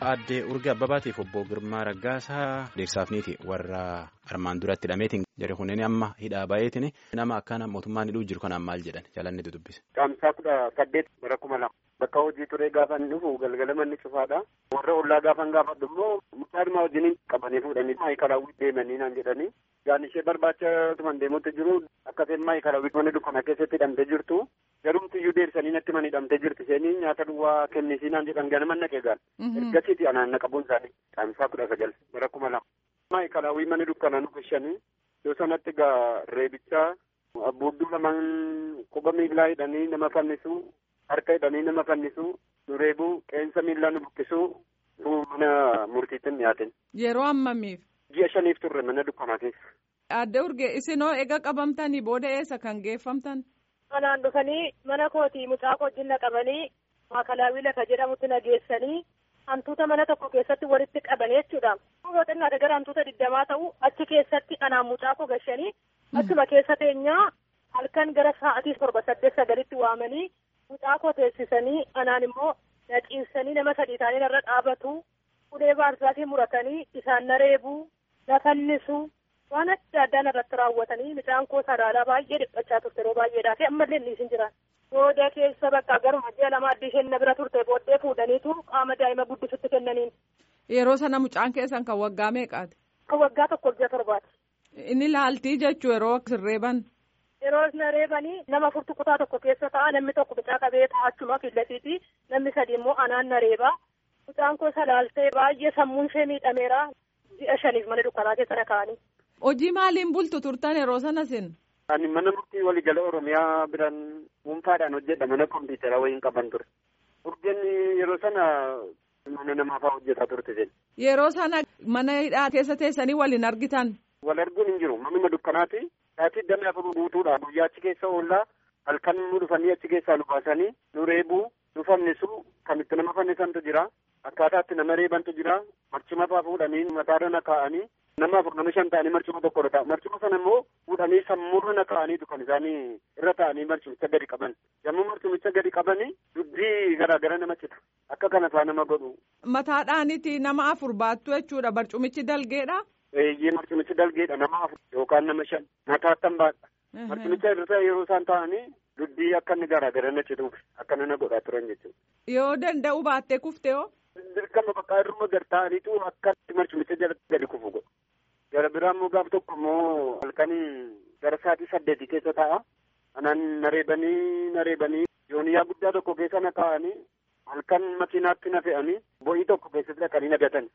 Aaddee Urga Abbabaatiif obbo Girmaa Raggaasaa Deegsaafniiti warra armaan duratti hidhameetiin jara kunneen amma hidhaa baay'eetiin nama akkana mootummaan hidhuu jiru kanaan maal jedhan jaalannetu dubbise. Qaamsaa kudha saddeet bara kuma lama bakka hojii turee gaafa inni dhufu galgala manni cufaadha. Warra ollaa gaafan gaafadhu immoo mucaadhuma wajjiniin qabanii fuudhanii maayikalaawwi deemanii naan jedhanii gaan ishee barbaacha tuman deemutti jiru akkaseen maayikalaawwi mana dukkana keessatti hidhamtee jirtu garumti iyyuu deebisanii natti man hidhamtee jirti isheenii nyaata duwwaa kennisii naan jedhan ganama naqee gaal ergasiiti anaan naqabuun isaanii qaamsaa kudha sagal bara kuma lama maayikalaawwi mana dukkanaa nu fishanii yoo sanatti gaa reebichaa abbuudduu lamaan quba miillaa hidhanii nama fannisuu harka hidhanii nama fannisuu nu reebuu qeensa miillaa nu buqqisuu mana murtiitti dhiyaatin. Yeroo ammamiif? Ji'a shaniif turre mana dukkanaa keessa. Aadde Urgee isinoo ega qabamtanii booda eessa kan geeffamtan? Kanaan dhufanii mana kootii mucaa wajjin naqabanii maakalaawii lafa jedhamutti nageessanii hantuuta mana tokko keessatti walitti qabanii jechuudha. Yoo xinnaate gara hantuuta digdamaa ta'u achi keessatti anaan mucaa koo gashanii achuma keessa teenyaa halkan gara sa'aatii torba saddeet sagalitti waamanii mucaa koo teessisanii anaan immoo naqiinsanii nama sadii ta'anii narra dhaabatu ulee baarsaatii muratanii isaan na reebuu na fannisuu waan adda addaa narratti raawwatanii mucaan koo sadaalaa baay'ee dhiphachaa turte yeroo baay'eedhaa fi ammallee inni isin jiran. Booda keessa bakka garuma ji'a lama addii isheen na bira turte booddee fuudhaniitu qaama daa'ima guddisutti kennaniin. Yeroo sana mucaan keessan kan waggaa meeqaati? Kan waggaa tokko ji'a torbaati. Inni laaltii jechuu yeroo sirreeban. Yeroo na reebanii nama furtu kutaa tokko keessa ta'a namni tokko mucaa qabee taa'achuma fillatiiti namni sadi immoo anaan na reeba. Mucaan koo salaaltee baay'ee sammuun ishee miidhameera ji'a shaniif mana dukkanaa keessa na kaa'anii. Hojii maaliin bultu turtan yeroo sana sin? Ani mana murtii waliigala Oromiyaa biraan dhuunfaadhaan hojjedha mana kompiitara wayiin qaban ture. Urgeen yeroo sana mana namaa fa'aa hojjetaa turte jenna. Yeroo sana mana hidhaa keessa teessanii waliin argitan? Wal arguun hin jiru. Manuma dukkanaati. Saatii damee afur guutuudha. Guyyaa achi keessa oollaa halkan nu dhufanii achi keessaa nu baasanii nu reebuu nu fannisuu kan itti nama fannisantu jira. Akkaataa itti nama reebantu jira. Marcima fa'aa fuudhanii mataarra na kaa'anii nama afur nama shan ta'anii marcuma tokko ta'a. Marcuma sana immoo fuudhanii sammuurra na kaa'aniitu kan isaanii irra ta'anii marcumicha gadi qaban. Yommuu marcumicha gadi qabanii dubbii garaagara nama cita. Akka kana fa'aa nama godhu. Mataadhaaniti nama afur baattu jechuudha. Barcumichi dalgeedha. Eeyyee marcumichi dalgeedha nama afur yookaan nama shan mataattan baadha. Marcumicha irra yeroo isaan ta'anii dubbii akka inni garaagara na cituuf akka na godhaa turan jechuudha. Yoo danda'u baattee kufte hoo? Dirqama bakka irruma gad ta'aniitu akka marcumicha jala gadi kufu godhu. Gara biraa immoo gaaf tokko immoo halkanii gara sa'aatii saddeetii keessa ta'a. Anaan nareebanii nareebanii yooniyaa guddaa tokko keessa na kaa'anii halkan makiinaatti na fe'anii bo'ii tokko keessatti dhaqanii na gatan.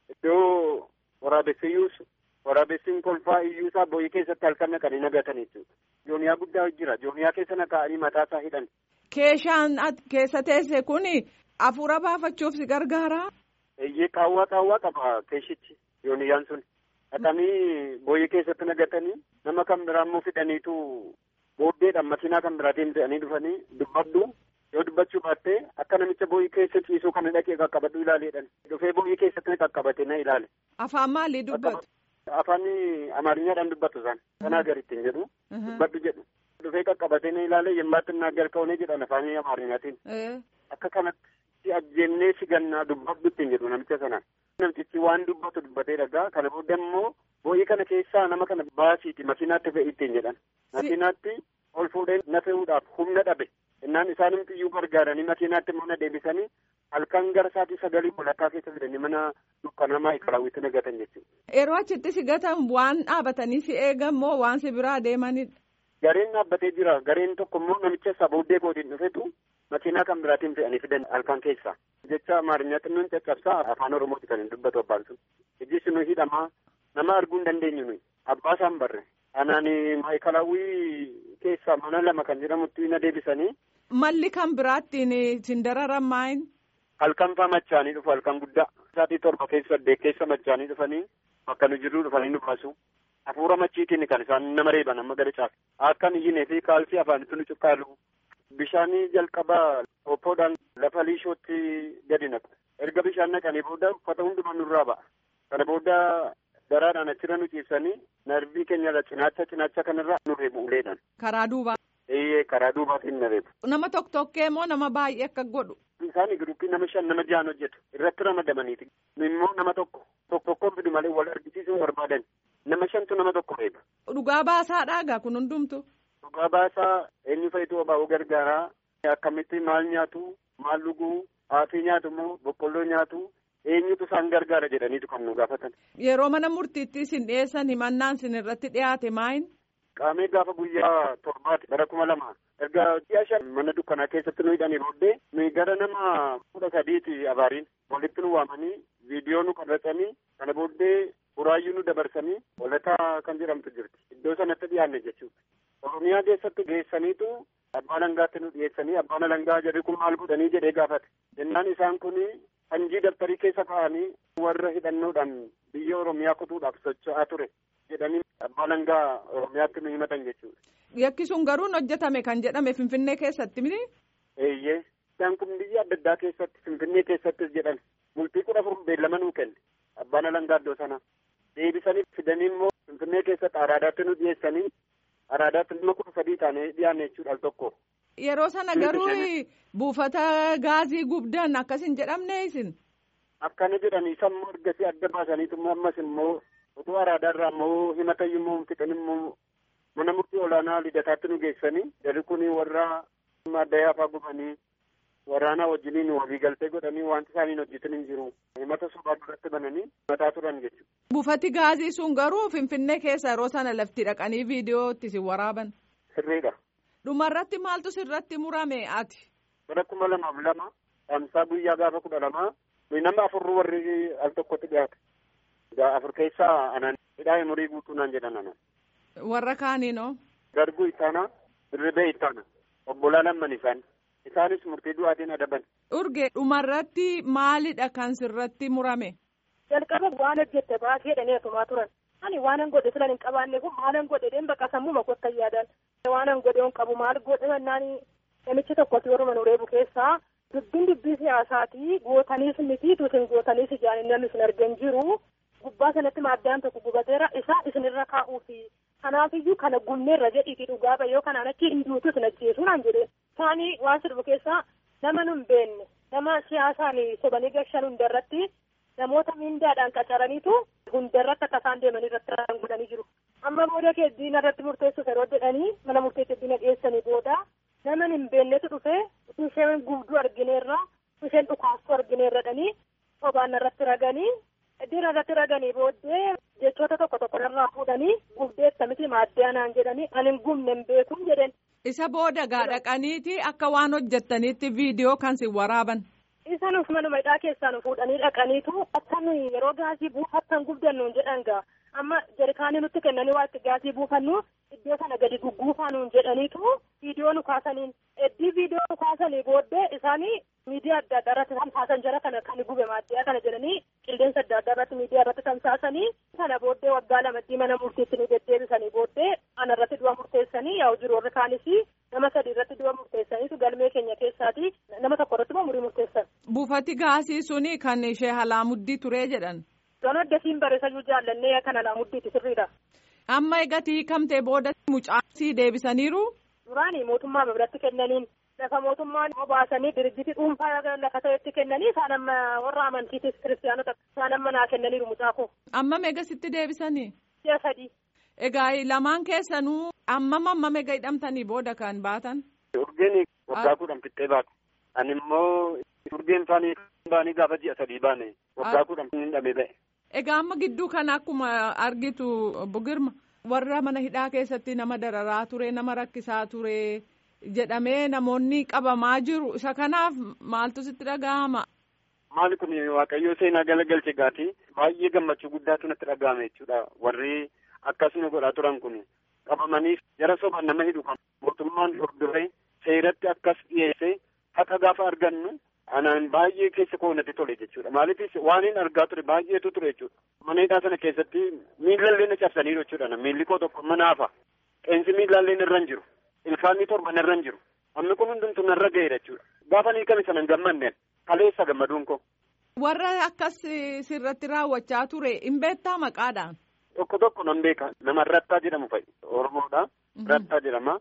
Iddoo waraabessi iyyuus waraabessiin kolfaa iyyuusaa bo'ii keessatti halkan naqanii na gatan jechuudha. Jooniyaa guddaa jira. Jooniyaa keessa na kaa'anii mataasaa hidhan. Keeshaan keessa teesse kuni afuura baafachuuf si gargaara. Eeyyee qaawwaa qaawwaa qaba keeshichi yooniyaan sun. Dhaqanii booyyee keessatti nagatanii nama kan biraa immoo fidhaniitu booddeedhaan makiinaa kan biraatiin fe'anii dhufanii dubbadhu yoo dubbachuu baattee akka namicha booyyee keessa ciisuu kana dhaqee qaqqabadhu ilaaleedhaan dhufee booyyee keessatti qaqqabate na ilaale. Afaan maalii dubbatu? Afaan Amaariñaadhaan dubbatu isaan kanaa garittiin jedhu dubbadhu jedhu. Dhufee qaqqabate na ilaale yemmaatti naa jalqabnee jedhan afaan Amaariñaatiin. Akka kanatti ajjeennee si gannaa dubbadhu ittiin jedhu namicha sanaan. Namtichi waan dubbatu dubbatee dhagaa kana booda immoo boo'ii kana keessaa nama kana baasiiti makiinaatti fe'i ittiin jedhan. Makiinaatti ol fuudhee na fe'uudhaaf humna dhabe. Innaan isaanimti iyyuu gargaaranii makiinaatti immoo na deebisanii halkan gara sa'aatii sagalii walakkaa keessa fidanii mana dukkanamaa ikaraawwitti na gatan jechuudha. Yeroo achitti si gatan waan dhaabatanii si eegan moo waan si biraa deemanidha? Gareen dhaabbatee jira. Gareen tokko immoo namicha isaa booddee kootiin dhufetu makiinaa kan biraatiin fe'anii fidan halkan keessa. Jecha Amaariyaa xinnoon caccabsaa afaan Oromooti kan hin dubbatu abbaan sun. Ijji sunu hidhamaa nama arguu hin dandeenyu nuyi. Abbaa isaan barre. Anaan maayikalaawwii keessaa mana lama kan jedhamutti na deebisanii. Malli kan biraattiin sin dararan maayin? Halkan faa machaanii dhufu halkan guddaa. Saatii torba keessa saddeet keessa machaanii dhufanii bakka nu jirru dhufanii nu baasu. Hafuura machiitiin kan isaan nama reeban amma gara caafu. Akkan iyyinee fi kaalsii afaanitti nu cuqqaalu. Bishaanii jalqabaa hoppoodhaan lafa liishootti gadi naqu. Erga bishaan naqanii booda uffata hundumaa nurraa ba'a. Kana booda daraadhaan achirra nu ciibsanii narbii keenya cinaacha cinaacha kanarra nu reebu uleedhaan. Karaa duubaa. Eeyyee karaa duubaatiin na reebu. Nama tokko tokkee moo nama baay'ee akka godhu. Isaan giruuppii nama shan nama jahan hojjetu irratti ramadamaniiti. Immoo nama tokko tokko tokkoon fidu malee wal argisiisuu barbaadan nama shantu nama tokko reeba. Dhugaa baasaadhaa egaa kun hundumtu. Dhugaa baasaa eenyu fa'itu obaa'uu gargaaraa akkamitti maal nyaatu maal dhuguu haafii nyaatu moo boqqolloo nyaatu eenyutu isaan gargaara jedhaniitu kan nu gaafatan. Yeroo mana murtiitti isin dhiyeessan himannaan isin irratti dhiyaate maayin? Qaamee gaafa guyyaa torbaati bara kuma lama erga ji'a shan mana dukkanaa keessatti nu hidhanii booddee nuyi gara nama kudha sadiiti abaariin walitti nu waamanii viidiyoo nu qabatanii kana booddee buraayyuu nu dabarsanii walataa kan jedhamtu jirti iddoo sanatti dhiyaanne jechuudha. Oromiyaa keessatti geessaniitu abbaa alangaatti nu dhiyeessanii abbaan alangaa jedhe kun maal godhanii jedhee gaafate jennaan isaan kun hanjii daftarii keessa kaa'anii warra hidhannoodhaan biyya Oromiyaa kutuudhaaf socho'aa ture jedhanii abbaa alangaa Oromiyaatti nu himatan jechuudha. Yakki sun garuu hojjetame kan jedhame Finfinnee keessatti miti? Eeyyee. Isaan kun biyya adda addaa keessatti Finfinnee keessattis jedhan bultii kudha afur beellama nuu kenne abbaan alangaa iddoo sana deebisanii fidanii immoo Finfinnee keessatti araadaatti nu dhiyeessanii araadaatti nama kudha sadii taanee dhiyaanne jechuudha al tokko. Yeroo sana garuu buufata gaazii gubdan akkas hin jedhamne isin. Akkana jedhanii sammuu ergasii adda baasaniitu ammas immoo utuu araadaarraa immoo himatayyuu immoo fixan immoo mana murtii olaanaa lidataatti nu geessanii jarri kun warra addayaa fa'aa gubanii waraanaa wajjiniin walii galtee godhanii wanti isaaniin hojjetan hin jiru himata sobaa duratti bananii mataa turan jechuudha. Buufati gaazii sun garuu Finfinnee keessa yeroo sana lafti dhaqanii viidiyoo itti si waraaban. Sirriidha. Dhumarratti maaltu sirratti murame ati? Bara kuma lamaaf lama dhaamsaa guyyaa gaafa kudha lamaa nama afurru warri al tokkotti dhiyaate. Afur keessaa anan hidhaa umurii guutuu naan jedhan anan. Warra kaaniinoo? Garguu ittaanaa, dirribee ittaana. Obbolaa lamman isaan. Isaanis murtii du'aatiin adaban. Urge dhumarratti maalidha kan sirratti murame? Jalqaba waan hojjette baasee jedhanii asumaa turan. Ani waanan godhe filan hin qabaanne kun maalan godhe deen bakka sammuu makotta yaadan. Waanan godhe hin qabu maal godhe mannaan namichi tokkotti warra mana reebu keessaa dubbiin dubbii siyaasaatii gootaniis miti tuutin gootaniis ijaan namni isin argan jiru. Gubbaa sanatti maaddaan tokko gubateera isaa isinirra kaa'uufi. Kanaafiyyuu kana gumneerra jedhiitii dhugaa bayyoo kanaan achi hinduutu isin ajjeesuu naan jedhe. Isaanii waan sirbu keessaa nama nu hin beekne nama siyaasaan sobanii gashan hundarratti namoota mindaadhaan qacaraniitu hundarratti akka isaan deemanii irratti raan godhanii jiru. Amma booda diina irratti murteessuuf yeroo jedhanii mana murteetti diina dhiyeessanii booda nama hin beeknetu dhufee isheen gubduu argineerra isheen dhukaastuu argineerradhanii sobaan irratti raganii diina irratti raganii booddee jechoota tokko tokko irraa fuudhanii gubdeetta miti maaddee anaan jedhanii ani hin gubne hin beekuun jedhen. Isa booda gaadhaqaniiti akka waan hojjettaniitti viidiyoo kan si waraaban. Isaanus manuma hidhaa keessaa nu fuudhanii dhaqaniitu akka nuyi yeroo gaasii buufattan gubdannuun jedhan gaa amma jarikaanii nutti kennanii waa itti gaasii buufannu iddoo sana gadi gugguufaa nuun jedhaniitu viidiyoo nu kaasaniin eddii viidiyoo nu kaasanii booddee isaanii miidiyaa adda addaa irratti tamsaasan jara kana kan gube maaddiyaa kana jedhanii qilleensa adda addaa irratti miidiyaa irratti tamsaasanii sana booddee waggaa lamaddii mana murtiitti nu deddeebisanii booddee ana irratti du'a murteessanii yaa'u jiru warri kaanis nama sadii irratti du'a murteessaniitu galmee keenya keessaati nama tokko irratti immoo murii murteessan. Buufati gaasii suni kan ishee halaamuddii turee jedhan. Doon addasiin bareessachuu jaallannee kan halaamuddii sirriidha. Amma egatii kamtee booda mucaasii deebisaniiru. Duraanii mootummaa biratti kennaniin lafa mootummaan baasanii dirjiti dhuunfaa lafa ta'etti kennanii isaan amma warra amantiitis kiristaanota isaan amma naa kennaniiru mucaakoo. Amma meegasitti deebisanii. Ji'a sadii. Egaa lamaan keessanuu ammam ammam egaa hidhamtanii booda kan baatan. Urgeen waggaa kudhan fixxee baate. Ani immoo urgeen faanii baanii gaafa ji'a sadii baane waggaa kudhan hin dhabee ba'e. Egaa amma gidduu kana akkuma argitu obbo Girma warra mana hidhaa keessatti nama dararaa ture nama rakkisaa ture jedhamee namoonni qabamaa jiru isa kanaaf maaltu sitti dhaga'ama. Maali kun waaqayyoo seenaa galagalche gaati baay'ee gammachuu guddaatu natti dhaga'ame jechuudha warri akkasuma godhaa turan kun qabamanii jara sobaan nama hidhu kan mootummaan hordofee seeratti akkas dhiyeesse haqa gaafa argannu anaan baay'ee keessa koo natti tole jechuudha maaliifis waan hin argaa ture baay'eetu ture jechuudha mana hidhaa sana keessatti miillallee na cabsaniiru jechuudha miilli koo tokko mana hafa qeensi miillallee irra hin jiru ilkaanni torban irra hin jiru amma kun hundumtu narra ga'eera jechuudha gaafa ni kami sana hin gammanneen kaleessa gammaduun koo. Warra akkas sirratti raawwachaa ture hin beektaa maqaadhaan. Tokko tokko nan beeka nama rattaa jedhamu fa'i Oromoodha rattaa jedhama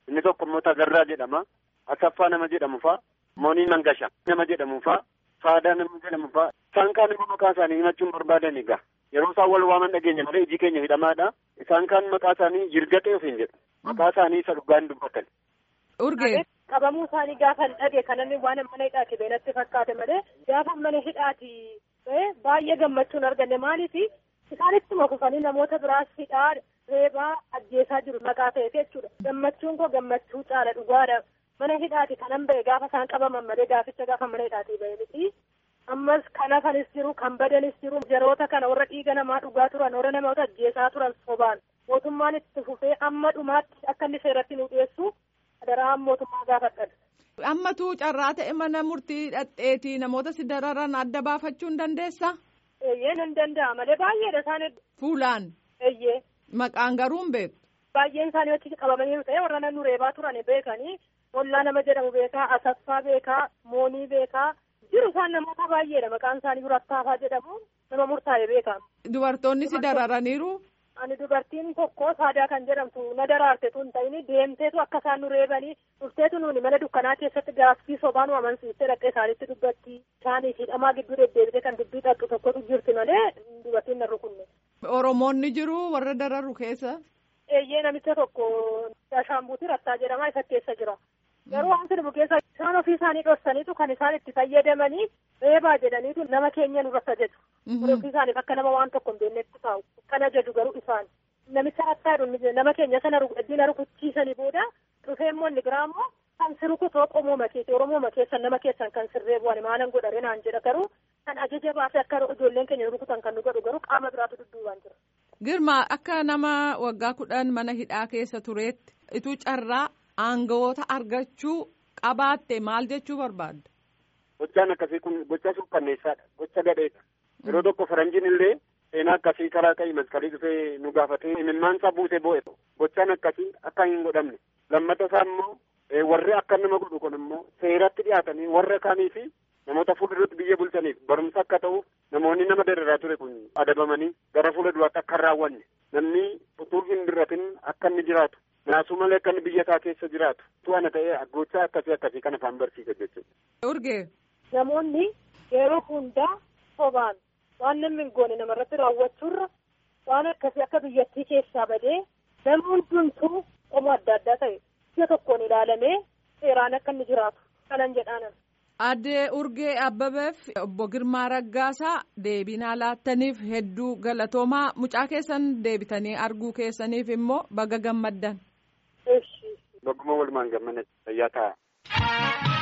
inni tokko immoo Tagarraa jedhama. Asaffaa nama jedhamu fa'a. Moonii Mangasha nama jedhamu fa'a. Faadaa nama jedhamu fa'a. Isaan kaan immoo maqaa isaanii himachuun barbaadan egaa. Yeroo isaan wal waaman dhageenya malee iji keenya hidhamaadha. Isaan kaan maqaa isaanii jirgatee ofiin jedhu. Maqaa isaanii isa dhugaan dubbatan. Urgee. Qabamuu isaanii gaafa dhage kanamni waan mana hidhaati beenatti fakkaate malee gaafa mana hidhaati baay'ee gammachuun arganne maaliif isaanittuma kufanii namoota biraas hidhaa reebaa ajjeesaa jiru maqaa ta'eef jechuudha. Gammachuun koo gammachuu caala dhugaadha. Mana hidhaati kanan ba'e gaafa isaan qabaman malee gaaficha gaafa mana hidhaati ba'e miti. Ammas kan hafanis jiru kan badanis jiru yeroota kana warra dhiiga namaa dhugaa turan warra namoota ajjeesaa turan sobaan mootummaan itti fufee amma dhumaatti akka inni seeratti nu dhiyeessu daraan mootummaa gaafadhan. Ammatu carraa ta'e mana murtii dhadheetii namoota si dararan adda baafachuu hin dandeessaa? Eeyyee nan danda'a malee baay'eedha isaan. Fuulaan. Eeyyee. Maqaan garuu hin beektu. Baay'een isaanii achi qabamanii ta'e warra nan reebaa turan beekanii hollaa nama jedhamu beekaa asaffaa beekaa moonii beekaa jiru isaan namoota baay'eedha maqaan isaanii durattaafaa jedhamu nama murtaa'e beekaa. Dubartoonni si dararaniiru. Ani dubartiin tokko saadaa kan jedhamtu na daraarte tun ta'ini deemteetu akka isaan nu reebanii dhufteetu nuuni mana dukkanaa keessatti gaaffii sobaan amansiistee dhaqee isaanitti dubbatti isaaniif hidhamaa gidduu deddeebitee kan dubbii xaxxu tokkotu jirti malee dubartiin na rukunne. Oromoonni jiru warra dararu keessa. Eeyyee namicha tokko Ashaambuutii Rattaa jedhama isa keessa jira. Garuu waan jedhamu keessa isaan ofii isaanii dhoksaniitu kan isaan itti fayyadamanii reebaa jedhaniitu nama keenya nurratti ajaju. Ofii isaaniif akka nama waan tokko hin beeknetti taa'u. Kan ajaju garuu isaan. Namicha Rattaa jedhu nama keenya sana eddiina rukuchiisanii booda dhufee immoo inni biraa immoo kan si rukutoo qomoo makeessa Oromoo makeessa nama keessan kan sirree bu'an maalan godhare naan jedha garuu kan ajaja baasee akka ijoolleen keenya rukutan kan nu godhu garuu qaama biraatu dudduubaan jira. Girma akka nama waggaa kudhan mana hidhaa keessa tureetti ituu carraa aangawoota argachuu qabaatte maal jechuu barbaadda? Gochaan akkasii kun gocha suukkanneessaadha. Gocha gadheedha. Yeroo tokko faranjiin illee seenaa akkasii karaa qa'i maskalii dhufee nu gaafatee imimmaan isaa buusee boo'e. Gochaan akkasii akka hin godhamne. Lammata isaa immoo warri akka nama godhu kun immoo seeratti dhiyaatanii warra kaanii fi namoota fuulduratti biyya bulchaniif barumsa akka ta'uuf namoonni nama dararaa ture kun adabamanii gara fuula duraatti akka hin raawwanne namni utuu hin birratin akka inni jiraatu naasuu malee akka inni biyya isaa keessa jiraatu tu'ana ta'ee gochaa akkasii akkasii kan afaan barsiisa jechuudha. Urgee. Namoonni yeroo hundaa sobaan waan namni hin goone namarratti raawwachuurra waan akkasii akka biyyattii keessaa badee namni hundumtuu qomoo adda addaa ta'e biyya tokkoon ilaalamee seeraan akka inni jiraatu kanan jedhaanan. Addee Urgee Abbabeef obbo Girmaa Raggaasaa deebinaa laattaniif hedduu galatoomaa mucaa keessan deebitanii arguu keessaniif immoo baga gammaddan. Bagguma walumaan gammanatti fayyaa ta'a.